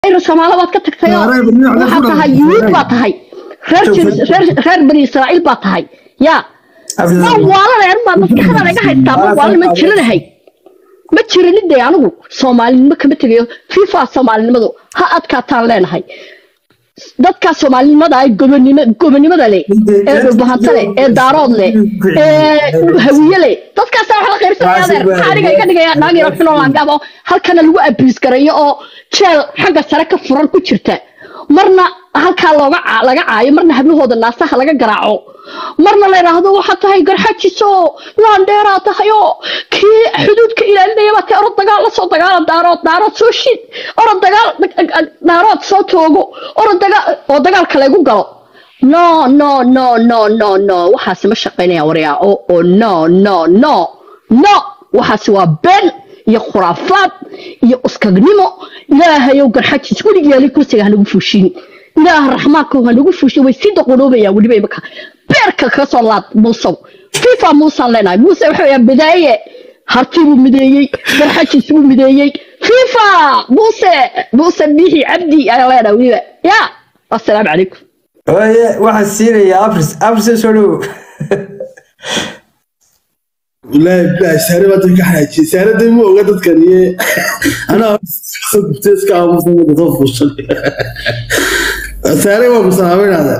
soomaali baad ka tagtay oo waxaad tahay yuhuud baad tahay reer reer bani israa'iil baad tahay yaa ma waalanay baa maskaxdan iga haystaa ma waalan ma jiranahay ma jiranin dee anigu soomaalinimo kama tegayo fifa soomaalinimadu ha adkaataan leenahay dadkaa soomaalinimada ay gobonimo gobonimada leh ee dhulbahanta leh ee daarood leh ee hawiye leh dadkaasa wax la qaybsanaya adeer maxaa aniga iga dhigaya naag yaro xunoo laangaabo halkana lagu abiis garayo oo jeel xagga sare ka furan ku jirta marna halkaa looga laga caayo marna hablahooda naasaha laga garaaco marna la yidhaahdo waxaad tahay garxajiso laandheeraa tahay oo kii xuduudka ilaalinaya baa tahay orod dagaal la soo dagaala daarood daarood soo shid orod dagaal daarood soo toogo orod dagaal oo dagaalka laygu galo no no no no no no waxaasi ma shaqaynaya waryaa oo oo no no no no waxaasi waa been iyo khuraafaad iyo uskagnimo ilaahayow garxajis weligeeli kursiga hanagu fuushin ilaah raxmaanka hanagu fuushin way sii daqonoobayaan weliba imaka beerka kaga soo laad muusow fifa muusaan leenahay muuse waxa weeyaan bidaaye harti buu mideeyey garxajis buu mideeyey fifa muuse muuse biixi cabdi ayaan leenahay weliba ya assalaamu calaykum oye waxaan siinayaa afris afris soo dhowo wallaahi bilahi saare baa dadka xanaajiyey saare dee ma oga dadkan iyo anaa soo gubtay iska aamusan wada soo fuushan saare waa ku salaamaynaada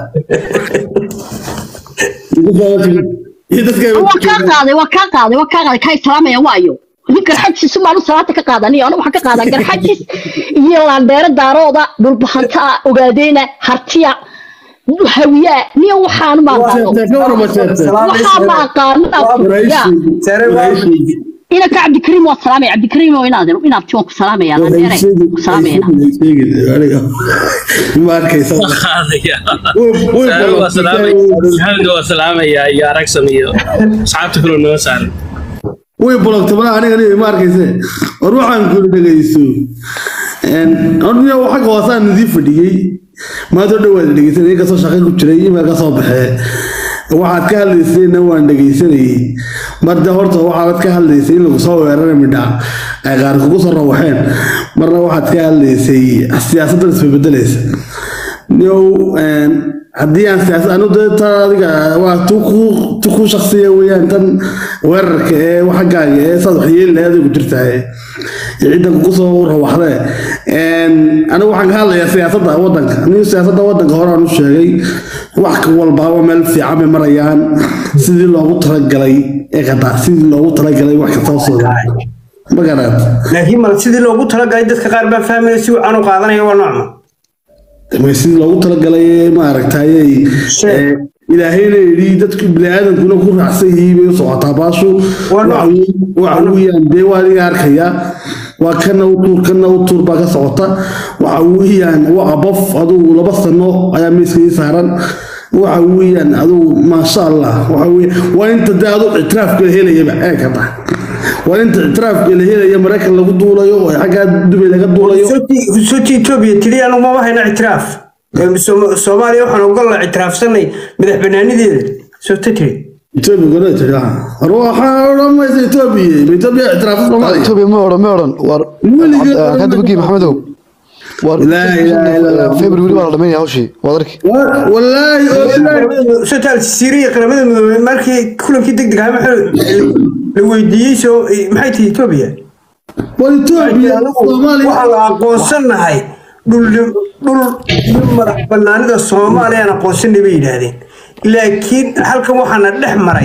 iyo dadka waa kaa qaaday waa kaa qaaday waa kaa qaaday kaa salaamaya waayo nin garxajis baan u salaanta ka qaadaniyo anu waxaan ka qaadaa garxajis iyo laandheere daarooda dhulbahanta ogaadeyna hartiya hawiyaa niyo waxaan ma waxaa ma aqaana ina ka cabdikariim waa salaamaya cabdikariim oo inaad inaad tii waan ku salaamaya laandheere ku salaamaya ma arkaysa waa salaamaya iyo aragsan iyo asxaabta kaloo naga saaran way bologta malaha aniga aniga ma arkayse war waxaan kula dhegayso horniyo xagga hoosaan idii fadhiyey maanta o dhan waad dhegeysanay inkastoo shaqo ku jiray imaa ka soo baxee waxaad ka hadlaysayna waan dhegaysanayey marde horta waxaad ka hadlaysay in lagu soo weerara midha ay qaar kugu soo rawaxeen marna waxaad ka hadlaysay siyaasaddan isbebedelaysa niyow haddii aan siyaasad anu dee tan adiga waa tu ku shaksiya weeyaan tan weerarka ee xaggaaga ee saad wax yeeli lahayd ku jirtaa ee ciddan kugu soo rawaxdee anigu waxaan ka hadlayaa siyaasadda waddanka anigu siyaasadda waddanka hore aan u sheegay wax walbaaba meel fiican bay marayaan sidii loogu talagalay ee qataa sidii loogu talagalay wax kasta soo ma garaad laakiin mal sidii loogu talagalay dadka qaar baa fahmaya si wacan u qaadanaya waa noocma sidii loogu talagalay maaragtayey ilaahayna yidhi dadku biniaadamkuna ku raacsan yihiin bay u socotaa baashu waxa weeyaan dee waa adiga arkaya waa kana u tuur kana u tuur baa ka socota waxa weeyaan waa abof adugu laba sano ayaa miiska ii saaran waxa weeyaan adugu maasha allah waxa weeye waa inta dee adugu ictiraafka la helayaba ee ka tahay waa inta ictiraafka la helaya maraykan lagu duulayo oo xaggaa dubay laga duulayo soti etoobiya tiri anu mama hayna ictiraaf soomaaliya waxaan ogolla ictiraafsanay madax banaanideeda soota tiri etoobiya goda tiri war waxaa odhan maysa etoobiya etoobiya ictiraafsa soomaaliya etoobiya ma odhan ma odhan war kadabagii maxamedow war february baa la dhamaynaya hawshii waad arki wallaahi sotaal siiriya qaramada midoobey markii kulankii deg deg ahaa la weydiiyey soo maxay tihi etoobiya war etoobiya soomaaliya waxaa la aqoonsanahay dhul dhul madax banaanida soomaaliya aan aqoonsanay bay yidhaahdeen laakiin halkan waxaana dhex maray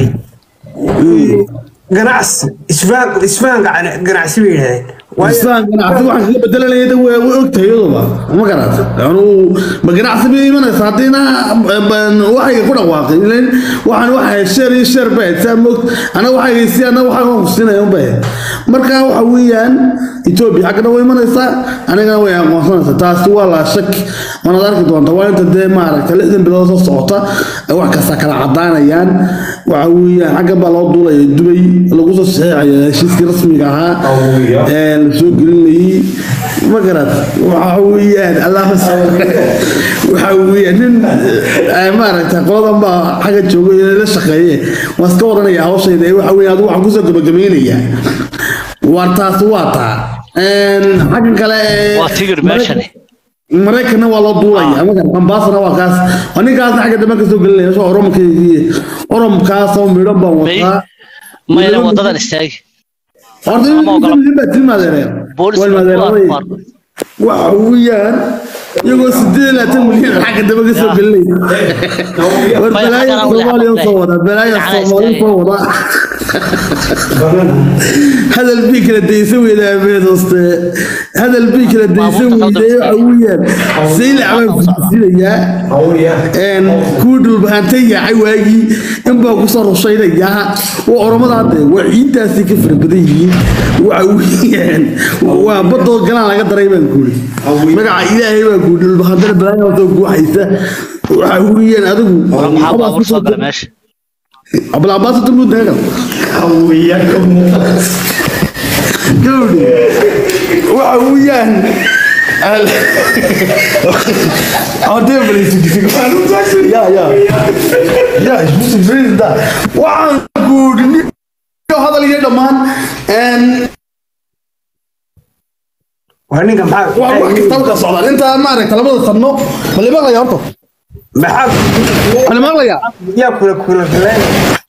ganacsi isfahan isfahan ganacsi bay yidhahdeen islaan ganacsi waxaan kaga bedelanaya way ogtahay iyaduba ma garata anuu ma ganacsi bay imanaysa haddiina waxayga ku dhawaaqay ilan waxaan waxay sheer iyo sheer bay saa moog anaga waxayga si anaga waxaan ku siinaya un bay marka waxa weeyaan etoobiya xaggana way imanaysaa anigana way aqoonsanaysaa taasi waa laa shaki manaad arki doonta waa inta dee maaragta lixdan bilood soo socota wax kasta kala cadaanayaan waxa weeyaan xaggan baa loo duulaya dubay lagu soo saxeexaya heshiiskii rasmiga ahaa soo gelinayay ma garad waxa weeyaan allah waxa weeyaan nin maaragta qoladan baa xagga jooga la shaqeeye waa iska waranaya hawshayda waxa weeyaan adigu waxaan kusoo gabagabaynayaa war taas waa taa xaggan kale waa tigir meeshani maraykanna waa loo duulaya marka ambaasana waa kaas waa ninkaasna xagga dambe kasoo gelinaya soo oromkeedii oromkaasoo midhan baan wataa mayna wadadan istaagi horta Ama ogola. baa tilmaadeereen boolis waxa weeyaan iyagoo sideed iyo labaatan milyan xagga dambe kasoo gelinaya war Bay balaayo xaggan u soomaaliya leexatay. soo wada balaayo Dhinaca soomaaliya soo wada hadal bii kala daysan weyda abeedoste hadal bii kala daysan Baabuurta weyda qaldan waxa weeyaan saylac baan kujisinayaa kuwa dhulbaantay yaacay waagii inbaa kusoo rushaynayaa waa oromada hadde waa ciiddaasay ka fara badan yihiin waxa weeyaan waa badoo galaan laga daray baan guuri magaca ilaahay baa guuri dhulbaantana balaayaasoo guuxaysa waxa weeyaan adigu maxaa baabuur soo gala meesha ablaabaaso turmudaga gawdhi waxa weeyaan waxaan guudhi hadal iyo dhammaan waa ninka wax maxaa kastaba ka socdaan intaa maaragta labada sanno bali maqlaya horta maxaa bali maqlaya yaa kula kula galeen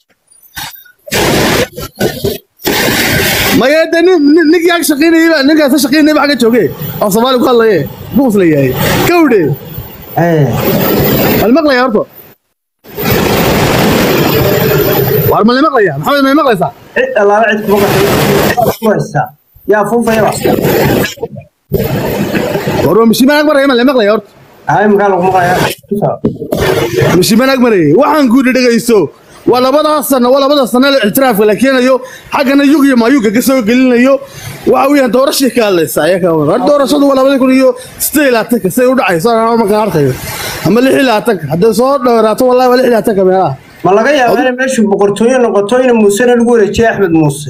maya de ninkii ag shaqaynayay ninkaas ka shaqaynayay ba xagga jooge oo soomaali ku hadlaye buus la yahay gawdhe Eh, bali maqlaya horta waar mali maqlaya maxamed may maqlaysaa cid allaala cid kuma qasay ku haysaa yaa fuufaya wax war waa mishiimaan ag maraya mali maqlaya horta hay makaa lagu maqlayaa mishiimaan ag marayay waxaan ku dhegaysto waa labadaas sano waa labada sano ee ictiraafka la keenayo xaggana yug iyo maayuga ka soo gelinayo waxa weeyaan doorashii ka hadlaysa ayaga war doorashadu waa labada kun iyo sideed iyo labaatanka say u dhacayso anaa markaan arkayo ama lix iyo labaatanka hadday soo dhowraato wallahi waa lix iyo labaatanka meelaha ma laga yaabaa inay meeshu boqortooyo noqoto in muusena lagu wareejiyay axmed muuse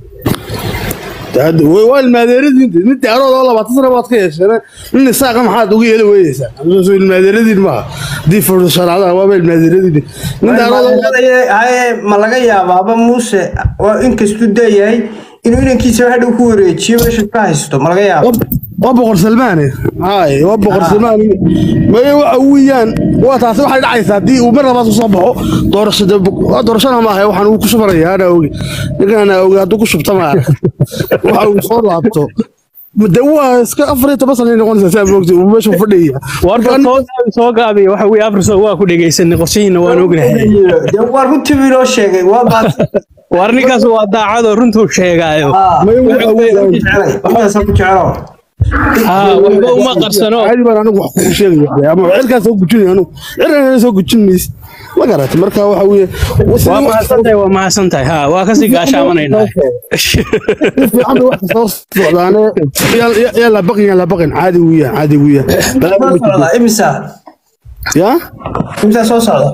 Hada- way- waa ilmaadeeradiin nin daarood oo labaatan sano baad ka yeesheen nin isaaqa maxaad uga yeeli weynaysaa soo ilmaadeeradiin maaha dii furshanaada waaba ilmaadeeradiin nin daarood oo- haye ma laga yaabaaba muuse oo inkastuu dayahay inuu inankiisa hadhow ku wareejiyo meesha ka haysto ma laga yaaba waa boqor salmaane hay waa boqor salmaane maye waxa weeyaan waa taasi waxay dhacaysaa haddii uu mar labaad usoo baxo doorashada waa doorashana maaha waxaan uu ku shubanayaa anaa oge ninkan anaa oge hadduu ku shubta ma arag waxa uu soo laabto de waa iska afar iyo toban sana noqonaysaa saa moogta uu meesha fadhiya warka soo- soo gaabiya waxa weye afriso waa ku dhegaysanay qorshihiina waan ognahay dee waa runtii buu inoo sheegay waa baad war ninkaas waa daacadoo runtuu sheegaayo Maye waxa weeyaan jecelay intaasa ku jecelo haa waxba uma qarsano caadi baan anigu wax kugu sheegaya ama cirkaan soo gujinaya anigu cirkaan soo gujin mayse ma garatay marka waxa weeye waa mahadsantahay waa mahadsantahay haa waa kasii gaashaamanaynaa fiican bay wax kasoo socdaane yaa la baqin yaa la baqin caadi weeyaan caadi weeyaan soo socda imisa ya imisa soo socda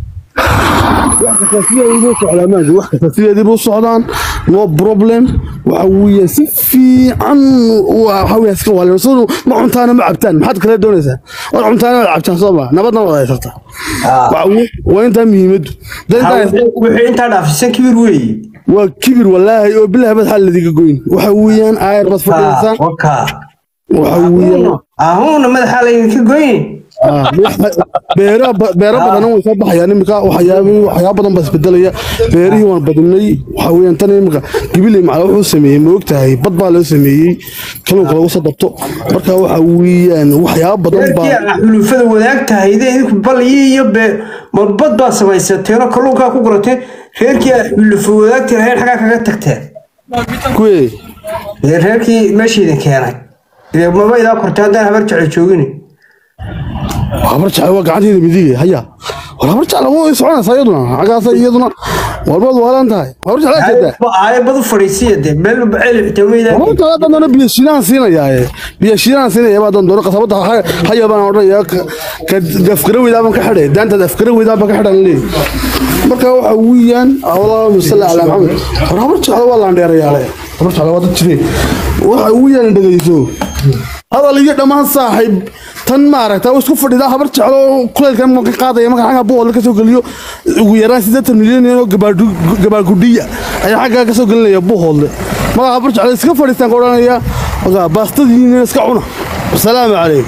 wax kasta sideedii buu socdaan no problem waxa weeye si fiican waxa weeye iska waalin soo ma cuntaana ma cabtaan maxaad kala doonaysaa war cuntaana ma cabtaan soo ma nabadna wada haysataa Waxa weeye- waa intaa muhiimaddu Dad intaa haysataa- wixii intaa dhaafisan kibir weeye waa kibir walaahi oo bilahi bad xal ladiga goyn waxa weeyaan aayar bad fadhiisaan waka waxa weeyaan ahuuna madaxa laydinka goyni Ah, beero beero badan way soo baxayaan iminka waxyaabo waxyaabo badan baa isbedelaya beerihii waan badinay waxa weeyaan tan iminka gibiley macala wuxuu sameeyey ma ogtahay bad baa loo sameeyey kalluunka lagu soo dabto marka waxa weeyaan waxyaabo badan reerkii baa aan xulufada wadaag tahay idee idinku balyi iyo be marbad baa samaysateeno kalluunkaa ku gurateen reerkii aan xulufa wadaagti lahayn xaggaa kaga tagteen kuwe Ee, reerkii meeshiidin keenay Ee, maba idaa kortay haddaan habar jecel joogini habar jecel waa gacanteeda midige haya war habar jecel waa soconaysaa iyaduna xaggaas iyaduna warbaad waalan tahay habar jecel jeedaa aaye badu fadhiisiya dee meel celi xitaa weydaa Horta haddaan doono biyo shiilaan siinayaaye biyo shiilaan siinaya baa doon doono qasabada haya baan odhanaya ka afkara weydaaban ka xidhay daantaad afkara weydaaban ka xidhan leey marka waxa weeyaan allahuma salli calaa maxamed war habar jeclo waa laandheerayaale habar jeclo waa dad jireen waxa weeyaan dhegeyso hadal iyo dhammaan saaxiib tan maaragta oo isku fadhida habar jeclo kuleylkan ma ka qaadaya marka xagga buuqda ka soo geliyo ugu yaraan siddeetan milyan oo gabaadhu- gabaagudhiya ayaa xaggaa ka soo gelinaya buuqoodle marka habar jeclo iska fadhiistaan ka odhanaya marka baastadiina iska cuna السلام عليكم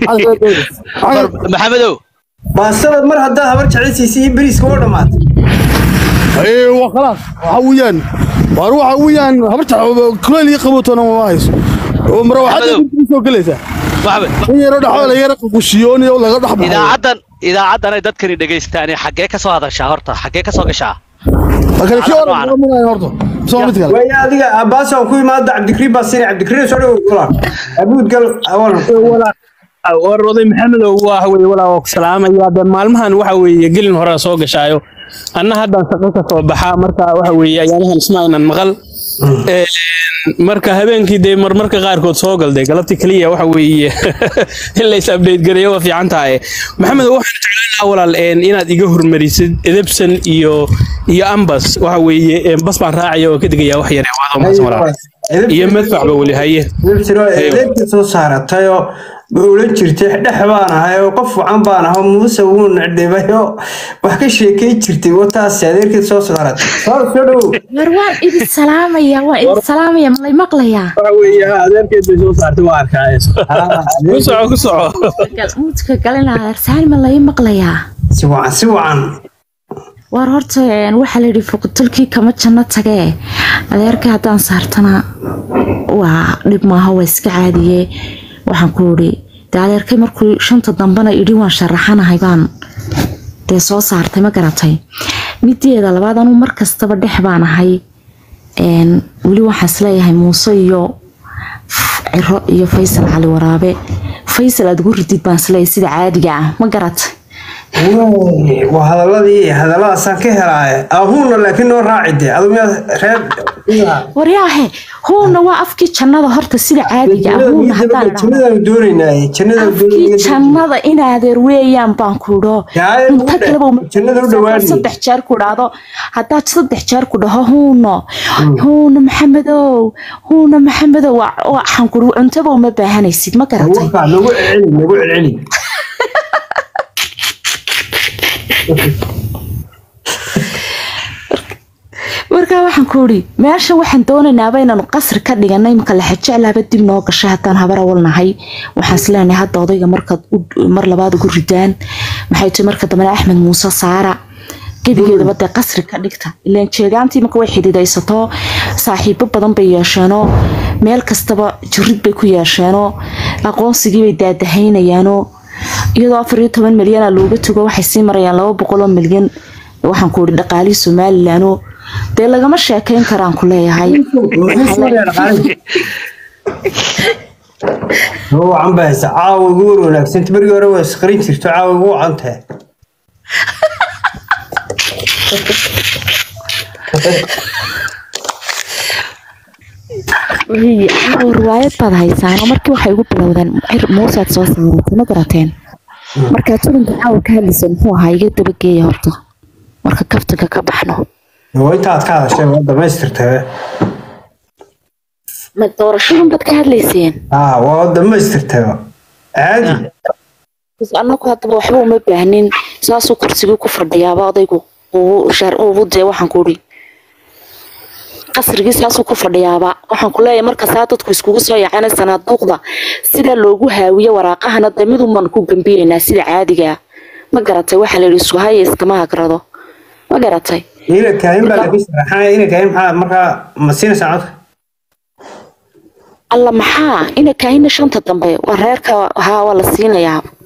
maxamedow baa sanad mar haddaad habar jeclaysiisay iyo beriiska oo dhammaad ايوه خلاص وحويان واروح ويان برجع كل يقبطون ما هايس ومروحات سoo galaysa maxamed in yaro dhaxo la yaro qushiyooni oo laga dhaxbaxo idaacaddan idaacaddan ay dadkani dhegaystaan xaggee ka soo hadashaa horta xaggee ka soo gashaa kale kii hore ma marayo horto soo mid kale waaya adiga abbaas aan ku imaada cabdikariim baa sini cabdikariim soo dhawow kulan abuud gal awalan war oday maxamedow waxa weeye walaa waa ku salaamaya de maalmahan waxa weeye gelin hore soo gashaayo anna haddaan shaqo ka soo baxaa marka waxa weeye ayaanahan isma aynan maqal Een, marka habeenkii dee marmarka qaarkood soo galday galabtii keliya waxa weeye in lays update gareeyo waa fiican tahay maxamed waxaan jeclaan lahaa walaal een, inaad iga hormarisid edebsan iyo iyo ambas waxa weeye een, bas baan raacaya oo ka digaya wax yar waado mahadsan walaal iyo madfacba weli haye eedebta soo saaratayoo ma oran jirtay dhex baan ahay oo qof wacan baan aho muuse wuu necdhibayo wax ka sheekay jirtay wataas adeerkeed soo saaratay soo soo dhawow war waan idin salaamaya waan idin salaamaya malay maqlayaa waxa weeye ha, adeerkeed bay soo saartay waa arkaa ku soco ku soco mudka galinaya arsaal ma lay maqlayaa si wacan si wacan war horta een, waxaa la yidhi fuqutulkii kama janno tagee adeerka haddaan saartana waa dhib maaha waa iska caadiye waxaan ku idhi dee adeerkay markuu shanta dambena idhi waan sharaxanahay baan dee soo saartay ma garatay mideeda labaad anuu mar kastaba dhex baan ahay een, weli waxaan isleeyahay muuse iyo ciro iyo faysal cali waraabe faysal aad ugu ridid baan isleeyahay sida caadiga ah ma garatay Wey, waa hadaladii hadalladaasaan ka helaaye abuuna laakiin noo raaci dee adu miyaad reer waryaahe huuna waa afkii jannada horta sida caadiga ah huuna haddaan idhaahdo jannadaanu doonaynaaye jannadaanu afkii doonaynaa jannada inaadeer weeyaan baan ku idho Yaa, inta u dhe- kaleba uma- jannada u dhawaanaya. saddex jeer ku dhahdo haddaad saddex jeer ku dhaho huuno huuna maxamedow huuna maxamedow waa- waxaan ku cuntaba uma baahanaysid ma garatay Warkaa, nagu celceli nagu celceli markaa waxaan ku idhi meesha waxaan doonaynaba inaanu qasri ka dhiganay imka laxajeclaaba dib noo gashay haddaan habar awalnahay waxaan isleenahay hadda odayga markaad u- mar labaad ugu ridaan maxay tahay marka dambena axmed muuse saara gebigeedaba dee qasri ka dhigta ilaan jeegaantii marka way xidhiidaysato saaxiibo badan bay yeesheenoo meel kastaba jirid bay ku yeesheenoo aqoonsigii bay daadahaynayaanoo iyadoo afar iyo toban milyana looga tago waxay sii marayaan laba boqoloo milyan waxaan ku idhi dhaqaalihii somalilanoo dee lagama sheekayn karaan ku leeyahay oo wacan baa haysa caawa ugu war wanaagsanta berigii hore waa isqarin jirto caawa ugu wacan tahay Wixii, anigoo riwaayad baad haysaano markii waxay igu bilowdeen cir muusaad soo saaratay ma garateen markaa turinka caawa ka hadlaysa muxuu ahaa iga dabageeya horta marka kaftanka ka baxno waa intaad ka hadashay waa dhamaystirtay ma doorashadun baad ka hadlayseen aa waa dhamaystirtay caadi bas annagu haddaba waxba uma baahnin saasuu kursigii ku fadhiyaaba odaygu ugu shar ugu dee waxaan ku idhi qasrigii saasuu ku fadhiyaaba waxaan ku leeyahay marka saa dadku iskugu soo yacana sanaaduuqda sida loogu haawiye waraaqahana dee miduman ku gambiyeynaa sida caadiga ah. ma garatay waxaa la yidhi suhaya iskama hagrado ma garatay ina kaahin baa laga sharaxanaya ina kaahin maxaa markaa ma siinaysaa codka alla maxaa ina kaahina shanta dambe waa reerka haa waa la siinayaa